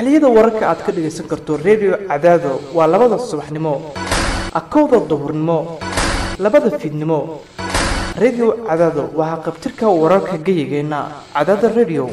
xilliyada wararka aad ka dhagaysan karto redio cadaado waa labada subaxnimo akowda duhurnimo labada fiidnimo redio cadaado waa haqabtirka wararka geyigeenna cadaada redio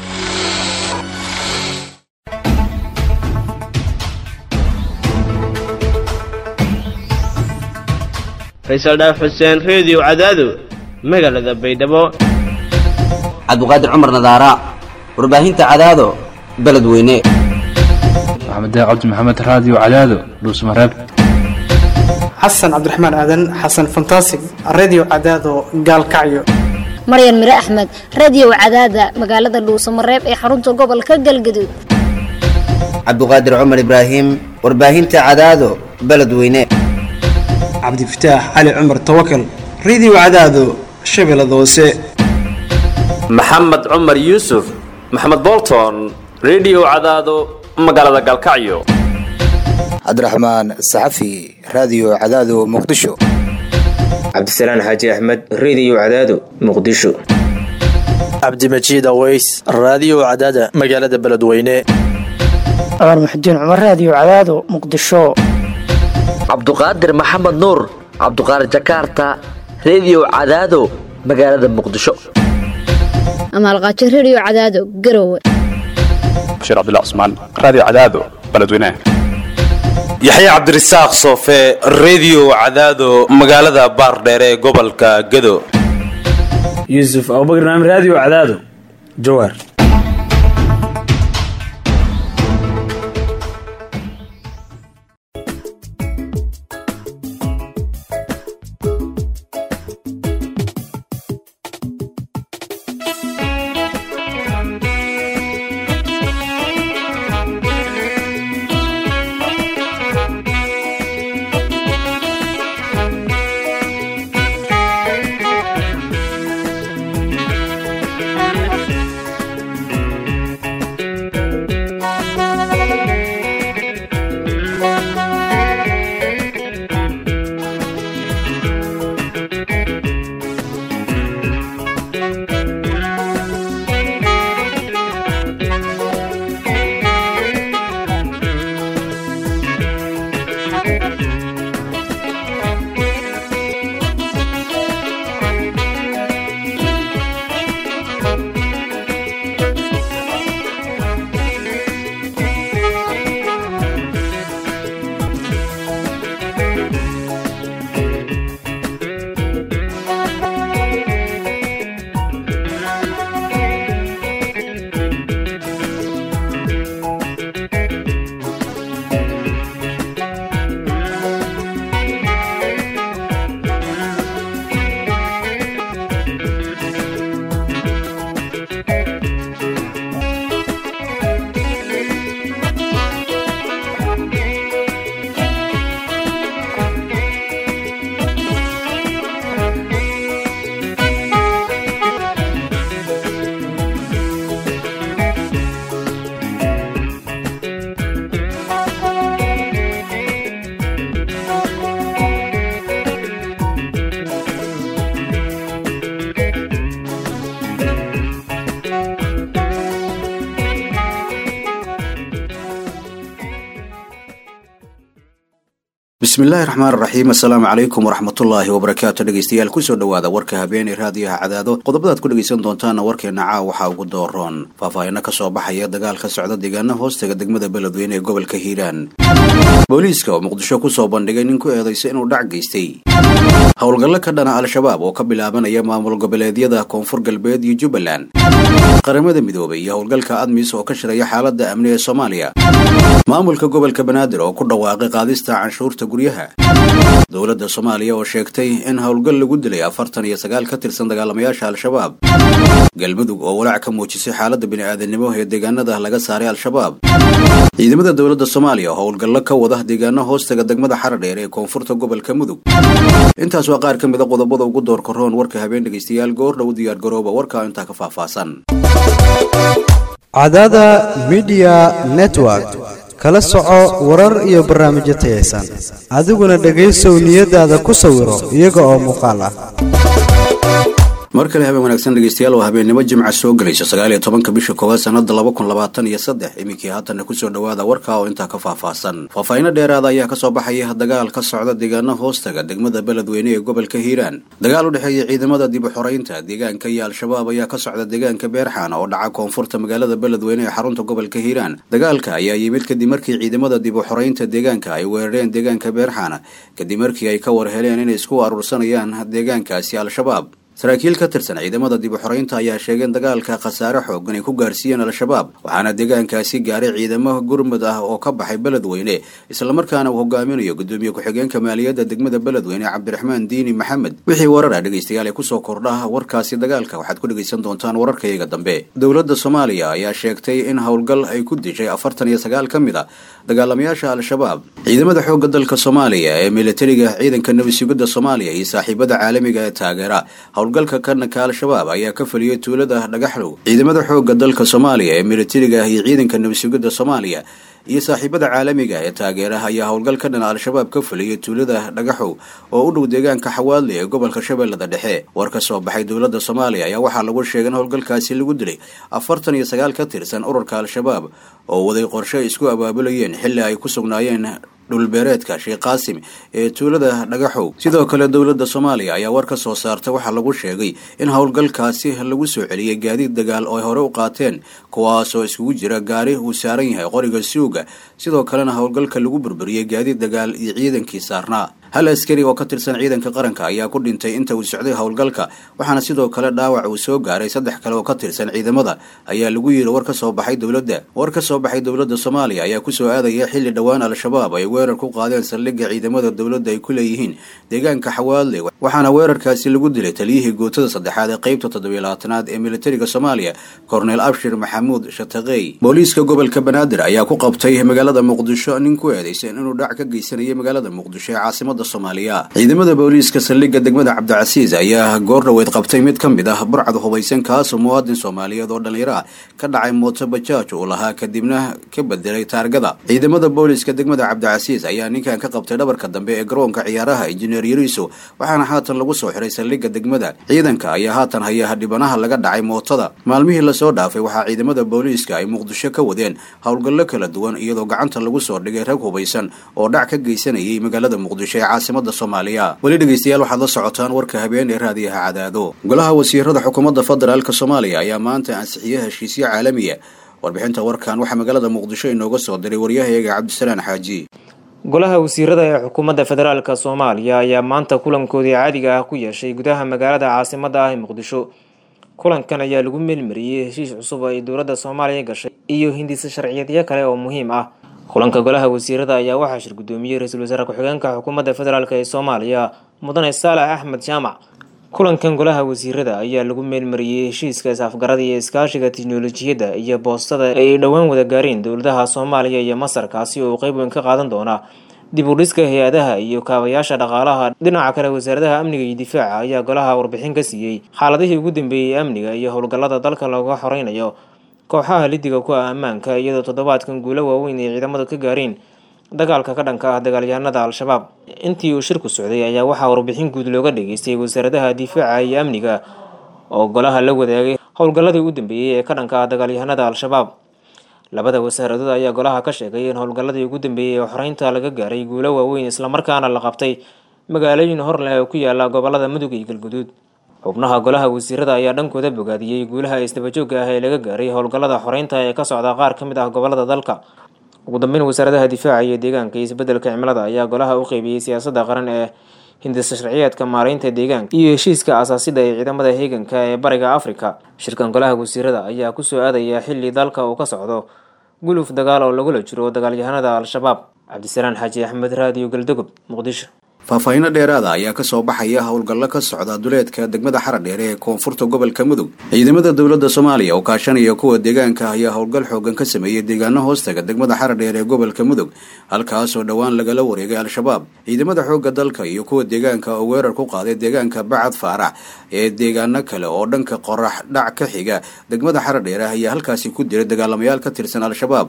faysal dhaaf xuseen reediyo cadaado magaalada baydhabo cabdiqaadir cumar nadaara warbaahinta cadaado beledweyne maxamed cabdi maxamed raadiyo cadaado dhuusmareeb xasan cabdiraxmaan aadan xasan fantasig redio cadaado gaalkacyo maryan mire axmed radiyow cadaada magaalada dhuusamareeb ee xarunta gobolka galgaduud cabdiqaadir cumar ibraahim warbaahinta cadaado beledweyne cabdifataax cali cumar tawakal redio cadaado shabeellada hoose maxamed cumar yuusuf maxamed bolton redio cadaado magaalada galkacyo cabdiraxmaan saxafi raadiyo cadaado muqdisho cabdisalaan xaaji axmed reediyo cadaado muqdisho cabdimajiid aweys raadiyo cadaada magaalada beledweyne cumar muxudiin cumar raadiyo cadaado muqdisho cabduqaadir maxamed nuur cabduqaadir jakaarta reediyo cadaado magaalada muqdisho amaalqaajo reediyo cadaado garowe bashiir cabdilla cusmaan raadiyo cadaado beledweyne yaxya cabdirasaaq soofe reediyo cadaado magaalada baardheere ee gobolka gado yuusuf abubakr naam raadiyo cadaado jawaar bismillahi raxmaan raxiim assalaamu calaykum waraxmatullaahi wabarakaatu dhegeystayaal kusoo dhowaada warka habeeney raadiyaha cadaado qodobadaad ku dhegeysan doontaana warkeena caa waxaa ugu dooroon faahfaahino ka soo baxaya dagaal ka socda deegaana hoostaga degmada beledweyne ee gobolka hiiraan booliiska oo muqdisho kusoo bandhigay nin ku eedaysa inuu dhac geystay howlgallo ka dhana al-shabaab oo ka bilaabanaya maamul goboleedyada koonfur galbeed iyo jubbaland qaramada midoobay iyo howlgalka admis oo ka shiraya xaaladda amni ee soomaaliya maamulka gobolka banaadir oo ku dhawaaqay qaadista canshuurta guryaha dowladda soomaaliya oo sheegtay in howlgal lagu dilay afartan iyo sagaal ka tirsan dagaalamayaasha al-shabaab galmudug oo walaac ka muujisay xaaladda bini'aadanimo ee deegaanada laga saaray al-shabaab ciidamada dowladda soomaaliya oo howlgallo ka wada deegaano hoostaga degmada xaradheer ee koonfurta gobolka mudug intaas waa qaar ka mida qodobada ugu doorka roon warka habeen dhegaystayaal goor dhow diyaar garooba warka intaa ka faahfaahsan cadaada midiya network kala soco warar iyo barnaamijyo tayaysan adiguna dhegaysow niyadaada ku sawiro iyaga oo muuqaal ah mar kale habeen wanaagsan dhegeystayaal waa habeennimo jimca soo gelaysa sagaal iyo tobanka bisha koowaad sanada laba kun labaatan iyo saddex iminkii haatanna kusoo dhawaada warka oo intaa ka faahfaahsan faahfaahinno dheeraada ayaa kasoo baxaya dagaal ka socda deegaano hoostaga degmada beledweyne ee gobolka hiiraan dagaal u dhexeeya ciidamada dib u xoreynta deegaanka iyo al-shabaab ayaa ka socda deegaanka beerxaan oo dhaca koonfurta magaalada beledweyne ee xarunta gobolka hiiraan dagaalka ayaa yimid kadib markii ciidamada dib u xoreynta deegaanka ay weerareen deegaanka beerxaan kadib markii ay ka war heleen inay isku aruursanayaan deegaankaasi al-shabaab saraakiil ka tirsan ciidamada dib u xoreynta ayaa sheegeen dagaalka khasaare xoogan ay ku gaarsiiyeen al-shabaab waxaana deegaankaasi gaaray ciidamo gurmud ah oo ka baxay beledweyne islamarkaana uu hogaaminayo gudoomiye ku-xigeenka maaliyadda degmada beledweyne cabdiraxmaan diini maxamed wixii warara dhegeystayaal ee kusoo kordha warkaasi dagaalka waxaad ku dhegeysan doontaan wararkayaga dambe dowladda soomaaliya ayaa sheegtay in howlgal ay ku dishay afartan iyo sagaal ka mid a dagaalamayaasha al-shabaab ciidamada xoogga dalka soomaaliya ee militariga ciidanka nabadsugadda soomaaliya iyo saaxiibada caalamiga ee taageera howlgalka kanaka al-shabaab ayaa ka feliyey tuulada dhagaxlow ciidamada xoogga dalka soomaaliya ee militariga iyo ciidanka nabadsugadda soomaaliya iyo saaxiibada caalamiga ee taageera ayaa howlgal ka dhan al-shabaab ka feliyey tuulada dhagaxow oo u dhow deegaanka xawaadle ee gobolka shabeellada dhexe war ka soo baxay dowladda soomaaliya ayaa waxaa lagu sheegay in howlgalkaasi lagu dilay afartan iyo sagaal ka tirsan ururka al-shabaab oo waday qorshe isku abaabulayeen xilli ay ku sugnaayeen dhulbeereedka sheekh qaasim ee tuulada dhagaxow sidoo kale dowladda soomaaliya ayaa war ka soo saartay waxaa lagu sheegay in howlgalkaasi lagu soo celiyey gaadiid dagaal oo ay hore u qaateen kuwaasoo iskugu jira gaari uu saaran yahay qoriga suuga sidoo kalena howlgalka lagu burburiyey gaadiid dagaal iyo ciidankii saarnaa hal askari oo ka tirsan ciidanka qaranka ayaa ku dhintay inta uu socday howlgalka waxaana sidoo kale dhaawac uu soo gaaray saddex kale oo ka tirsan ciidamada ayaa lagu yidhi war ka soo baxay dowladda war ka soo baxay dowladda soomaaliya ayaa kusoo aadaya xilli dhowaan al-shabaab ay weerar ku qaadeen saldhigga ciidamada dowladda ay ku leeyihiin deegaanka xawaadle waxaana weerarkaasi lagu dilay taliyihii gootada saddexaad ee qeybta toddobiyo labaatanaad ee militariga soomaaliya korneel abshir maxamuud shataqey booliiska gobolka banaadir ayaa ku qabtay magaalada muqdisho nin ku eedeysan inuu dhac ka geysanayay magaalada muqdisho ee caasimada soomaaliya ciidamada booliiska saldhigga degmada cabdicasiis ayaa goor dhaweyd qabtay mid ka mid ah burcad hubaysan kaasoo muwaadin soomaaliyeed oo dhallinyaro ah ka dhacay mooto bajaaj uu lahaa kadibna ka bedelay taargada ciidamada booliiska degmada cabdicasiis ayaa ninkan ka qabtay dhabarka dambe ee garoonka ciyaaraha injineer yariiso waxaana haatan lagu soo xiray saldhigga degmada ciidanka ayaa haatan haya dhibanaha laga dhacay mootada maalmihii lasoo dhaafay waxaa ciidamada booliiska ay muqdisho ka wadeen howlgallo kala duwan iyadoo gacanta lagu soo dhigay rag hubaysan oo dhac ka geysanayay magaalada muqdisho ee caasimada soomaaliya weli dhegeystayaal waxaad la socotaan warka habeen ee raadiyaha cadaado golaha wasiirada xukuumadda federaalk soomaaliya ayaa maanta ansixiyey heshiisyo caalamiya warbixinta warkan waxaa magaalada muqdisho inooga soo diray waryahayaga cabdisalaan xaaji golaha wasiirada ee xukuumadda federaalk soomaaliya ayaa maanta kulankoodii caadiga ah ku yeeshay gudaha magaalada caasimada ah ee muqdisho kulankan ayaa lagu meelmariyey heshiis cusub ay dowladda soomaaliya gashay iyo hindisa sharciyadyo kale oo muhiim ah kulanka golaha wasiirada ayaa waxaa shir gudoomiyey ra-iisul wasaare ku-xigeenka xukuumadda federaalk ee soomaaliya mudane saalax axmed jaamac kulankan golaha wasiirada ayaa lagu meelmariyey heshiiska is-afgarada iyo iskaashiga tiknolojiyadda iyo boostada ay dhowaan wada gaareen dowladaha soomaaliya iyo masar kaasi oo qeyb weyn ka qaadan doona dib u dhiska hay-adaha iyo kaabayaasha dhaqaalaha dhinaca kale wasaaradaha amniga iyo difaaca ayaa golaha warbixin ka siiyey xaaladihii ugu dambeeyey amniga iyo howlgallada dalka looga xoreynayo kooxaha lidiga ku ah ammaanka iyadoo toddobaadkan guulo waaweyn ay ciidamadu ka gaareen dagaalka ka dhanka ah dagaalyahanada al-shabaab intii uu shirku socday ayaa waxaa warbixin guud looga dhageystay wasaaradaha difaaca iyo amniga oo golaha la wadaagay howlgalladii u dambeeyey ee ka dhanka ah dagaalyahanada al-shabaab labada wasaaradood ayaa golaha ka sheegay in howlgalladii ugu dambeeyey ee xoreynta laga gaaray guulo waaweyn islamarkaana la qabtay magaalooyin hor leh oo ku yaala gobolada mudug iyo galguduud xubnaha golaha wasiirada ayaa dhankooda bogaadiyey guulaha isdabajooga ah ee laga gaaray howlgallada xoreynta ee ka socda qaar ka mid ah gobolada dalka ugu dambeyn wasaaradaha difaaca iyo deegaanka iyo isbedelka cimilada ayaa golaha u qeybiyey siyaasadda qaran ee hindisa sharciyeedka maareynta deegaanka iyo heshiiska asaasida ee ciidamada heeganka ee bariga afrika shirkan golaha wasiirada ayaa kusoo aadaya xili dalka uu ka socdo guluf dagaal oo lagula jiro dagaalyahanada al-shabaab cabdisalaan xaaji axmed raadiyo galdogob muqdisho faahfaahinno dheeraada ayaa ka soo baxaya howlgallo ka socda duleedka degmada xaradheere ee koonfurta gobolka mudug ciidamada dowladda soomaaliya oo kaashanaya kuwa deegaanka ayaa howlgal xoogan ka sameeyey deegaano hoostaga degmada xaradheere ee gobolka mudug halkaasoo dhowaan lagala wareegay al-shabaab ciidamada xoogga dalka iyo kuwa deegaanka oo weerar ku qaaday deegaanka bacad faarax ee deegaano kale oo dhanka qorax dhac ka xiga degmada xaradheere ayaa halkaasi ku diray dagaalamayaal ka tirsan al-shabaab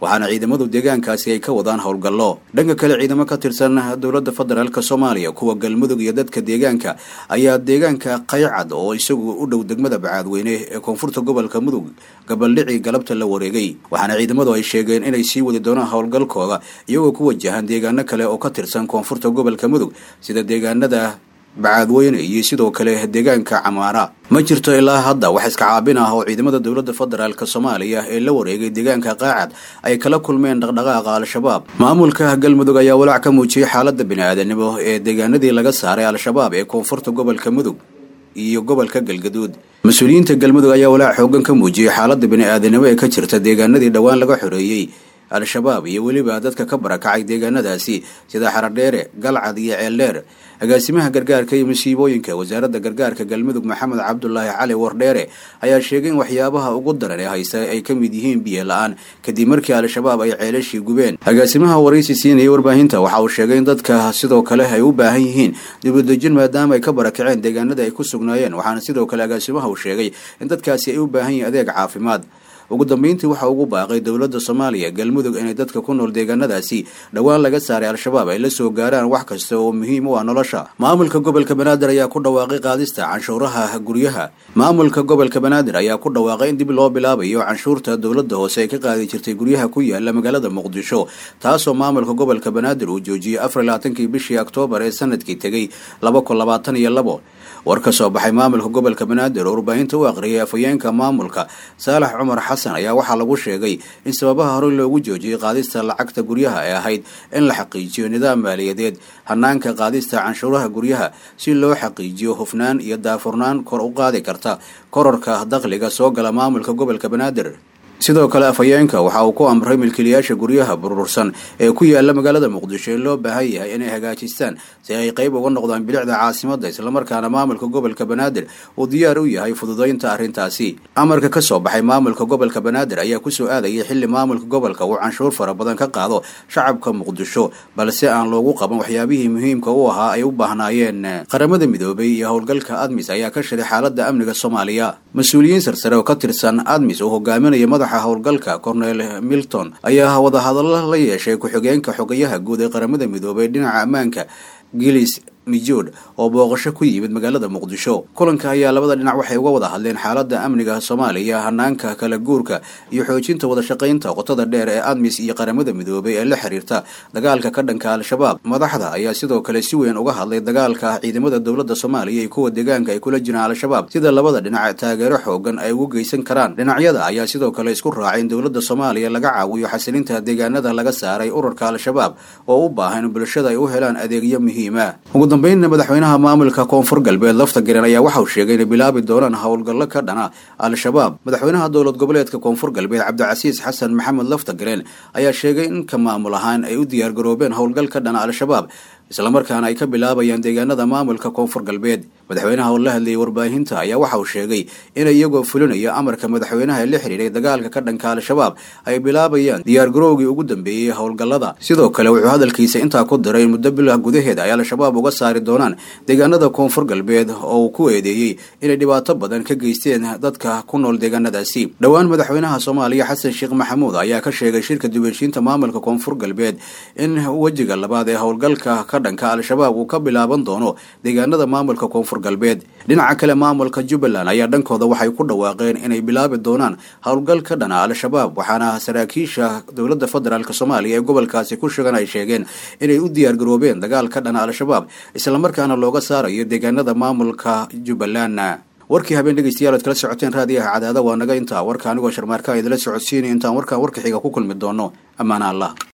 waxaana ciidamadu deegaankaasi ay ka wadaan howlgallo dhanka kale ciidamo ka tirsan dowladda federaalk soomaaliya kuwa galmudug iyo dadka deegaanka ayaa deegaanka qaycad oo isagu u dhow degmada bacaadweyne ee koonfurta gobolka mudug gabaldhicii galabta la wareegay waxaana ciidamadu ay sheegeen inay sii wadi doonaan howlgalkooda iyagoo ku wajahan deegaano kale oo ka tirsan koonfurta gobolka mudug sida deegaanada bacaadweyne iyo sidoo kale deegaanka camaara ma jirto ilaa hadda wax iska caabin ah oo ciidamada dowladda federaalk soomaaliya ee la wareegay deegaanka qaacad ay kala kulmeen dhaqdhaqaaqa al-shabaab maamulka galmudug ayaa walaac ka muujiyey xaaladda bini-aadanimo ee deegaanadii laga saaray al-shabaab ee koonfurta gobolka mudug iyo gobolka galgaduud mas-uuliyiinta galmudug ayaa walaac xoogan ka muujiyey xaaladda bini-aadanimo ee ka jirta deegaanadii dhowaan laga xoreeyey al-shabaab iyo weliba dadka ka barakacay deegaanadaasi sida xaradheere galcad iyo ceeldheer agaasimaha gargaarka iyo masiibooyinka wasaaradda gargaarka galmudug maxamed cabdulaahi cali wardheere ayaa sheegay in waxyaabaha ugu daran ee haysta ay ka mid yihiin biyo la-aan kadib markii al-shabaab ay ceelashii gubeen agaasimaha waraysi siinayay warbaahinta waxa uu sheegay in dadka sidoo kale ay u baahan yihiin dibudejin maadaama ay ka barakaceen deegaanada ay ku sugnaayeen waxaana sidoo kale agaasimaha uu sheegay in dadkaasi ay u baahan yihiin adeeg caafimaad ugu dambeyntii waxa ugu baaqay dowladda soomaaliya galmudug inay dadka ku nool deegaanadaasi dhowaan laga saaray al-shabaab ay la soo gaaraan wax kasta oo muhiim u ah nolosha maamulka gobolka banaadir ayaa ku dhawaaqay qaadista canshuuraha guryaha maamulka gobolka banaadir ayaa ku dhawaaqay in dib loo bilaabayo canshuurta dowladda hoose ay ka qaadi jirtay guryaha ku yaala magaalada muqdisho taasoo maamulka gobolka banaadir uu joojiyey afar labaatankii bishii oktoobar ee sanadkii tegey laba kun labaatan iyo labo war ka soo baxay maamulka gobolka banaadir oo warbaahinta u aqriyay afhayeenka maamulka saalax cumar xasan ayaa waxaa lagu sheegay in sababaha horey loogu joojiyey qaadista lacagta guryaha ay ahayd in la xaqiijiyo nidaam maaliyadeed hanaanka qaadista canshuuraha guryaha si loo xaqiijiyo hufnaan iyo daafurnaan kor u qaadi karta kororka dakhliga soo gala maamulka gobolka banaadir sidoo kale afhayeenka waxa uu ku amray milkiilayaasha guryaha burursan ee ku yaala magaalada muqdisho in loo baahan yahay inay hagaajistaan si ay qayb uga noqdaan bilicda caasimadda islamarkaana maamulka gobolka banaadir uu diyaar u yahay fududaynta arrintaasi amarka ka soo baxay maamulka gobolka banaadir ayaa kusoo aadayay xilli maamulka gobolka uu canshuur fara badan ka qaado shacabka muqdisho balse aan loogu qaban waxyaabihii muhiimka u ahaa ay u baahnaayeen qaramada midoobay iyo howlgalka admis ayaa ka shiray xaaladda amniga soomaaliya mas-uuliyiin sarsare oo ka tirsan admis oo hogaaminaya madaxa howlgalka cornel milton ayaa wadahadallo la yeeshay ku-xigeenka xogayaha guud ee qaramada midoobay dhinaca ammaanka gilis mijood oo booqasho ku yimid magaalada muqdisho kulanka ayaa labada dhinac waxay uga wada hadleen xaaladda amniga soomaaliya hanaanka kala guurka iyo xoojinta wadashaqaynta qotada dheer ee admis iyo qaramada midoobay ee la xiriirta dagaalka ka dhanka al-shabaab madaxda ayaa sidoo kale si weyn uga hadlay dagaalka ciidamada dowladda soomaaliya iyo kuwa deegaanka ay kula jiraan al-shabaab sida labada dhinac taageero xoogan ay ugu geysan karaan dhinacyada ayaa sidoo kale isku raacay in dowladda soomaaliya laga caawiyo xasilinta deegaanada laga saaray ururka al-shabaab oo u baahan in bulshada ay u helaan adeegyo muhiima dambeynna madaxweynaha maamulka koonfur galbeed lafta garen ayaa waxauu sheegay inay bilaabi doonaan howlgallo ka dhana al-shabaab madaxweynaha dowlad goboleedka koonfur galbeed cabdicasiis xasan maxamed lafta garen ayaa sheegay in ka maamul ahaan ay u diyaargaroobeen howlgal ka dhana al-shabaab islamarkaana ay ka bilaabayaan deegaanada maamulka koonfur galbeed madaxweynaha oo la hadlayay warbaahinta ayaa waxa uu sheegay in iyagoo fulinaya amarka madaxweynaha ee la xidhiiray dagaalka ka dhanka al-shabaab ay bilaabayaan diyaargarowgii ugu dambeeyey howlgallada sidoo kale wuxuu hadalkiisa intaa ku diray in muddo bilah gudaheeda ay al-shabaab uga saari doonaan deegaanada koonfur galbeed oo uu ku eedeeyey inay dhibaato badan ka geysteen dadka ku nool deegaanadaasi dhowaan madaxweynaha soomaaliya xasan sheekh maxamuud ayaa ka sheegay shirka dubeshiinta maamulka koonfur galbeed in wejiga labaad ee howlgalka ka dhanka al-shabaab uu ka bilaaban doono deegaanada maamulka koonfur galbeed dhinaca kale maamulka jubbaland ayaa dhankooda waxay ku dhawaaqeen inay bilaabi doonaan howlgal ka dhana al-shabaab waxaana saraakiisha dowladda federaalk soomaaliya ee gobolkaasi ku sugan ay sheegeen inay u diyaargaroobeen dagaal ka dhana al-shabaab islamarkaana looga saarayo deegaanada maamulka jubbaland warkii habeen dhegeystayaal ad kala socoteen raadiyaha cadaada waa naga intaa warka anigoo sharmaarka idila socodsiinay intaan warkaan warka xiga ku kulmi doono ammaana allah